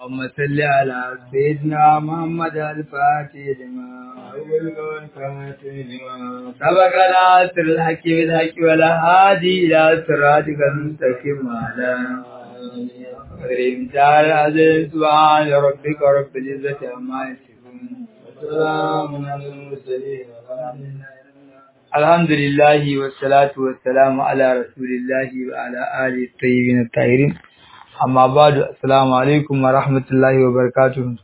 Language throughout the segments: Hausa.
اللهم صل على سيدنا محمد الفاتح لما سبق ناصر الحق بالحق ولا هادي إلى صراطك المستقيم على كريم تعالى عزيز سبحان ربك رب العزة عما يصفون وسلام على المرسلين الحمد لله والصلاة والسلام على رسول الله وعلى آله الطيبين الطاهرين amma ba da assalamu alaikum wa rahmatullahi wa barakatuhu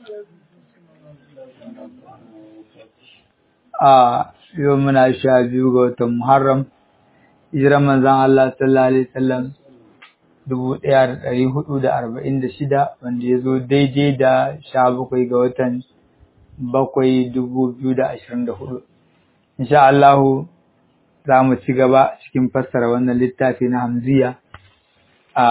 a yau muna sha biyu ga watan muharram hijiran manzan Allah sallallahu alaihi wasallam dubu ɗaya da ɗari hudu da arba'in da shida wanda ya zo daidai da sha bakwai ga watan bakwai dubu biyu da ashirin da hudu insha Allahu za mu ci gaba cikin fassara wannan littafi na hamziya a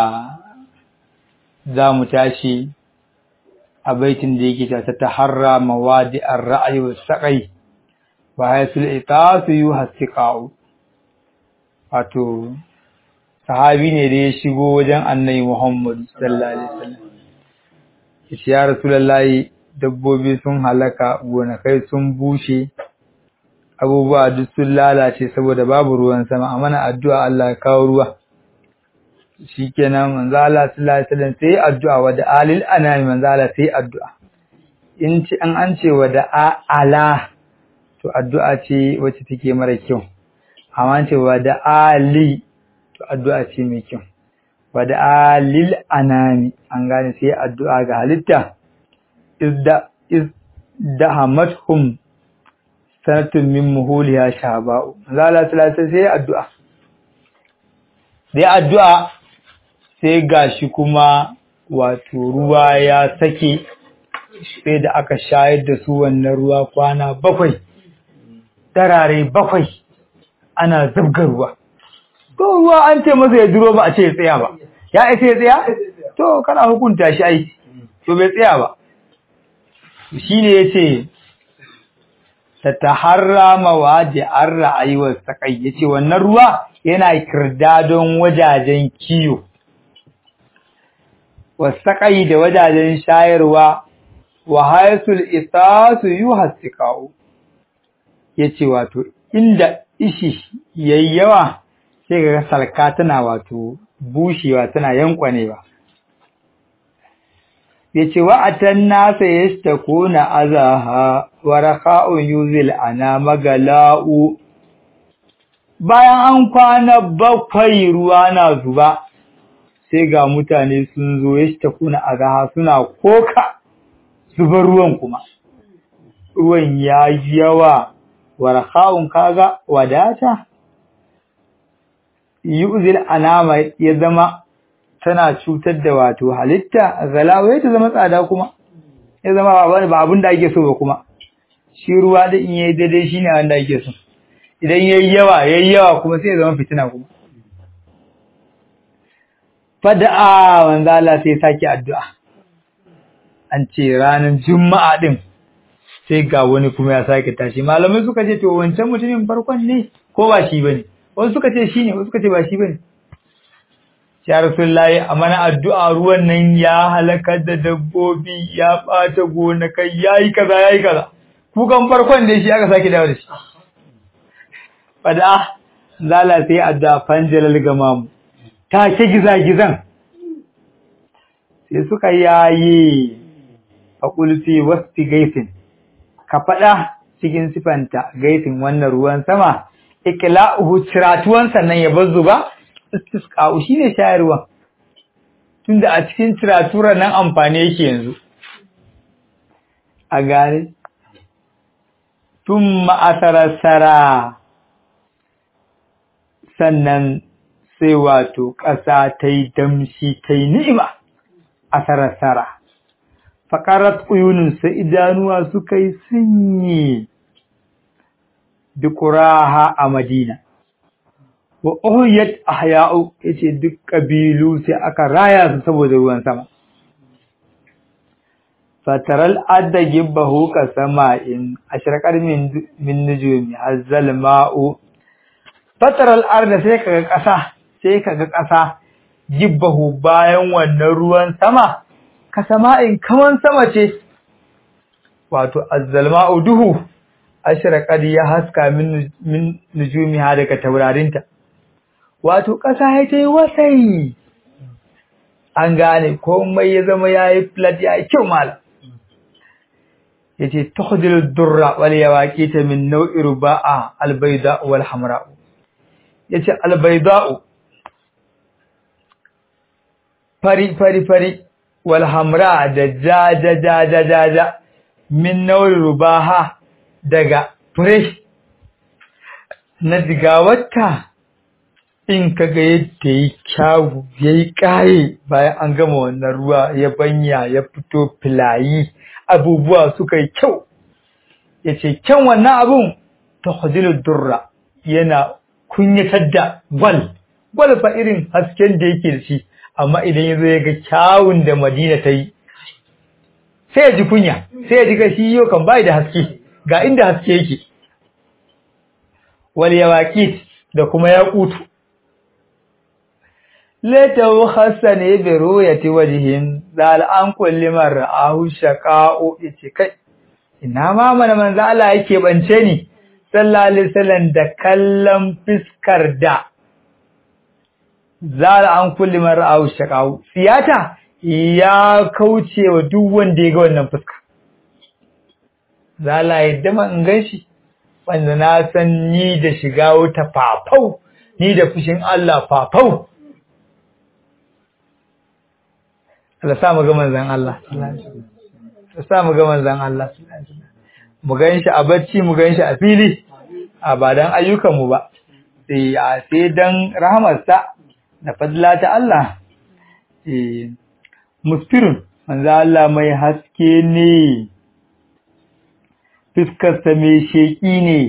za mu tashi a baitin da yake ta taharra mawadi ar-ra'yi wa saqai wa haythul iqasu yuhasiqu wato sahabi ne da ya shigo wajen annabi Muhammad sallallahu alaihi wasallam yace ya rasulullahi dabbobi sun halaka gonakai sun bushe abubuwa duk sun lalace saboda babu ruwan sama amana addu'a Allah ya kawo ruwa shikenan manzo Allah sallallahu alaihi wasallam sai addu'a wa da alil anami manzo Allah sai addu'a in ci an an ce wa da ala to addu'a ce wacce take mara kyau amma an ce wa da ali to addu'a ce mai kyau wa da alil anami an gane sai addu'a ga halitta izda izdahamathum sanatun min muhuliya shaba'u manzo Allah sallallahu alaihi wasallam sai addu'a dai addu'a sai gashi kuma wato ruwa ya sake sai da aka shayar da su wannan ruwa kwana bakwai tarare bakwai ana zabgar ruwa to ruwa an ce masa ya duro ba a ce ya tsaya ba ya isa ya tsaya to kana hukunta shi ai to bai tsaya ba shine yace ta taharra mawaji an ra'ayi wa sakai yace wannan ruwa yana kirdadon wajajen kiyo wasaƙai da wajajen shayarwa wa haisul isasu yuhassiqau yace wato inda ishi yayi yawa sai ga salka tana wato bushewa tana yankwanewa yace wa atan nasa yastakuna azaha wa raka'un yuzil ana magala'u bayan an kwana bakwai ruwa na zuba sai ga mutane sun zo ya shi kuna a gaha suna koka zubar ruwan kuma ruwan ya yi yawa warha'un kaga wadata yuzil anama ya zama tana cutar da wato halitta zalawa ta zama tsada kuma ya zama ba abin da ake so ba kuma shi ruwa da in yayi daidai shine wanda ake so idan yayi yawa yayi yawa kuma sai ya zama fitina kuma fada'a wanzu Allah sai sake addu'a an ce ranar juma'a din sai ga wani kuma ya sake tashi malamai suka ce to wancan mutumin farkon ne ko ba shi bane wasu suka ce shine wasu suka ce ba shi bane ya rasulullahi a mana addu'a ruwan nan ya halakar da dabbobi ya bata gonakai yayi kaza yayi kaza kukan farkon da shi aka sake dawo da shi fada'a zala sai addu'a fanjalal gamamu take gizagizan sai suka yayi a kulfi wasti gaifin ka faɗa cikin sifanta gaifin wannan ruwan sama ikla'uhu ciratuwan sannan ya bazu ba istisqa'u shine shayarwa tunda a cikin ciratura nan amfani yake yanzu a gare tumma asarasara sannan sai wato ƙasa ta yi damshi ta yi ni'ima a sarasara. Faƙarar ƙuyuninsa idanuwa suka yi sunyi dukuraha a Madina. Wa ohiyat ahya'u ya ce duk ƙabilu sai aka raya su saboda ruwan sama. Fataral adda gibbahu ka sama'in a shirkar min nujumi hazzal ma'u. Fataral arda sai kaga ƙasa sai kaga ƙasa jibbahu bayan wannan ruwan sama kasama'in kaman sama ce wato azzalma'u duhu ashraqad ya haska min min nujumiha daga taurarinta wato ƙasa ya ta wasai an gane komai ya zama yayi flat yayi kyau malam yace tukhdilu durra wal yawaqita min naw'i ruba'a albayda wal hamra yace albayda fari fari fari wal hamra da ja ja ja ja ja ja min naw'i rubaha daga fresh na digawarta in kaga yadda yi kyawu yayi kaye bayan an gama wannan ruwa ya banya ya fito filayi abubuwa suka yi kyau ya ce kyan wannan abun ta hudilu durra yana kunyatar da gwal gwal fa irin hasken da yake da shi amma idan ya zo ya ga kyawun da madina ta yi sai ya ji kunya sai ya ji ga shi yau kan bai da haske ga inda haske yake wal yawaqit da kuma yaqutu latahu hasane bi ru'yati wajhin zal an kulli man ra'ahu shaqa'u yace kai ina ma mana manzo Allah yake bance ni sallallahu alaihi wasallam da kallon fiskar da zal an kulli man ra'ahu shaqa'u siyata ya kauce wa duk wanda ya ga wannan fuska zala yadda man in ganshi wanda na san ni da shiga wuta fafau ni da fushin Allah fafau Allah sa mu ga manzon Allah Allah sa mu ga manzon Allah mu gan shi a bacci mu gan shi a fili a ba dan ayyukan mu ba sai a sai dan rahmarsa da fadla ta Allah eh musfirun manzo Allah mai haske ne fiskarsa mai sheƙi ne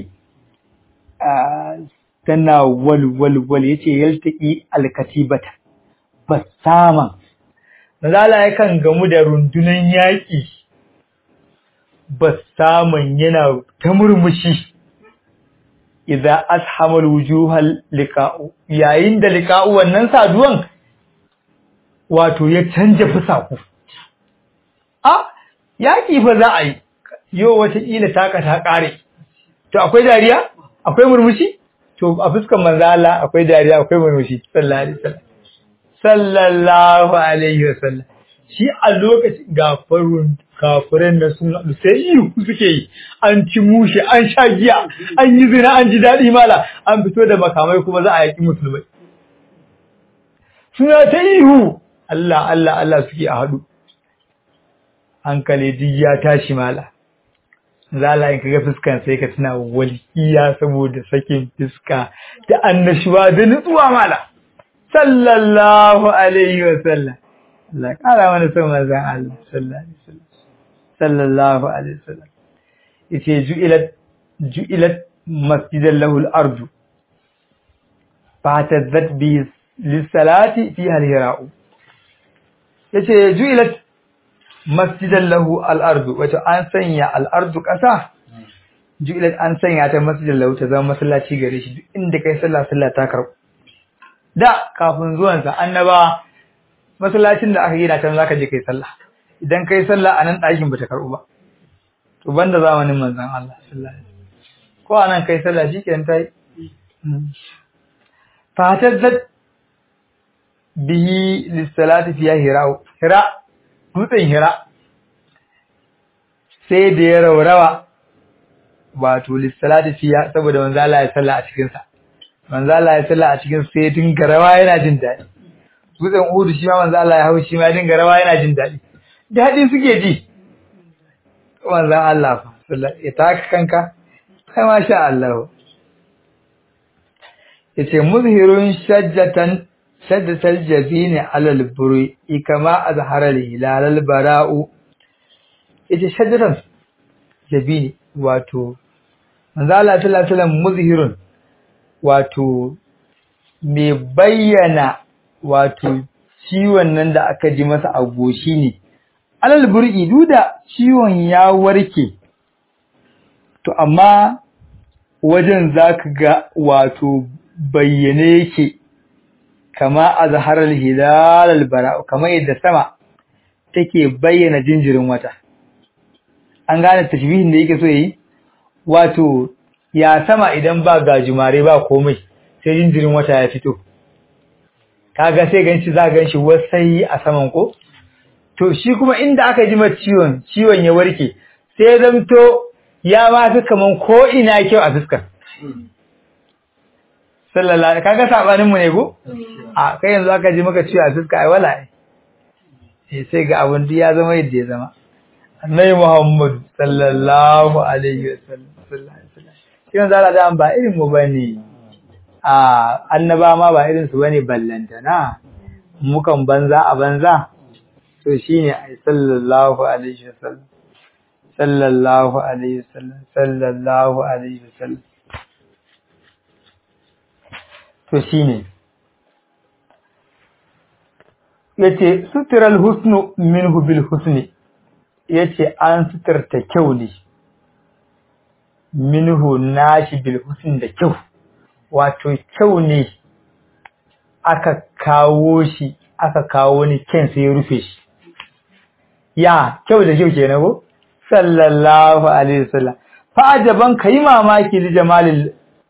tana walwalwal ya ce yaltaƙi alkatibata ba saman Mazala yakan gamu da rundunan yaƙi ba saman yana ta murmushi idan ashamal wujuhal liqa'u yayin da liqa'u wannan saduwan wato ya canja fusaku a yaƙi fa za a yi yau wataƙila taka ta ƙare to akwai dariya akwai murmushi to a fuskan manzala akwai dariya akwai murmushi sallallahu alaihi wasallam sallallahu alaihi wasallam shi a lokacin gafarun kafiran da sun haɗu sai ihu suke yi an ci mushe an sha giya an yi zina an ji daɗi mala an fito da makamai kuma za a yaƙi musulmai suna ta ihu Allah Allah Allah suke a haɗu hankali duk ya tashi mala zala in kaga fuskan sai ka tuna walƙiya saboda sakin fuska da annashuwa da nutsuwa mala sallallahu alaihi wa sallam Allah kara mana son manzon Allah sallallahu alaihi wasallam sallallahu alaihi wasallam yace ju'ilat ju'ilat masjidan lahu al-ardu fatazat bi lis-salati fiha al-hira'u yace ju'ilat masjidan lahu al-ardu wato an sanya al-ardu kasa ju'ilat an sanya ta masjidan lahu ta zama masallaci gare shi duk inda kai sallah sallah ta karbu da kafin zuwansa annaba masallacin da aka gina can zaka je kai sallah idan kai sallah a nan ɗakin bata karɓu ba to banda zamanin manzon Allah sallallahu alaihi wasallam ko anan kai sallah shikenan tai fatazat bihi lis-salati fiha hira hira dutsen hira sai da ya raurawa wato lis-salati fiha saboda manzo Allah ya sallah a cikin sa manzo Allah ya sallah a cikin sai dinga rawa yana jin daɗi dutsen Uhud shi ma manzo Allah ya hau shi ma dinga rawa yana jin daɗi daɗi suke ji manzo Allah fa ya taka kanka kai ma sha Allah yace muzhirun shajjatan shaddatal jabini alal buri kama azhara hilal al bara'u yace shajjatan jabini wato manzo Allah sallallahu alaihi wasallam muzhirun wato mai bayyana wato ciwon nan da aka ji masa a goshi ne alal bur'i duda ciwon ya warke to amma wajen zaka ga wato bayyane yake kama azharal hilal al bara kama yadda sama take bayyana jinjirin wata an gane tashbihin da yake so yi wato ya sama idan ba gajimare ba komai sai jinjirin wata ya fito kaga sai ganshi za ganshi wasai a saman ko to shi kuma inda aka ji ciwon ciwon ya warke sai zamto ya ma fi kaman ko ina kyau a fuskar sallallahu kaga sabanin mu ne ko a kai yanzu aka ji maka ciwo a fuska ai wala eh sai ga abun da ya zama yadda ya zama annabi Muhammad sallallahu alaihi wasallam sallallahu alaihi wasallam shi yanzu Allah da ba irin mu bane a annaba ma ba irin su bane ballantana mukan banza a banza to shine ai sallallahu alaihi wasallam sallallahu alaihi wasallam sallallahu alaihi wasallam to shine yace sutural husnu minhu bil husni yace an suturta kyau ne minhu nashi bil husni da kyau wato kyau ne aka kawo shi aka kawo ni kyan sai ya rufe shi ya kyau da kyau kenan ko sallallahu alaihi wasallam fa ajaban kai mamaki li jamalil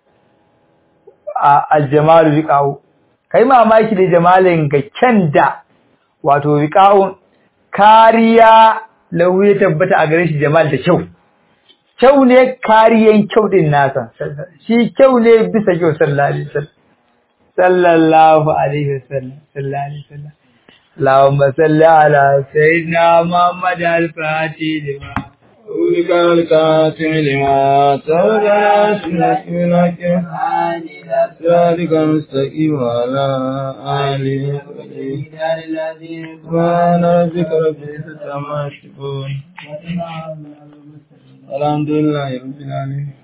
aljamalu wiqa'u kai mamaki da jamalin ga kyan da wato wiqa'un kariya lahu ya tabbata a gare shi jamal da kyau kyau ne kariyan kyau din nasa shi kyau ne bisa kyau sallallahu alaihi wasallam sallallahu alaihi wasallam sallallahu alaihi wasallam اللهم صل على سيدنا محمد الفاتح لما أولك الكاتم لما تولى سنك منك ذلك المستقيم على آله سبحان ربك رب العزة عما يصفون الحمد لله رب العالمين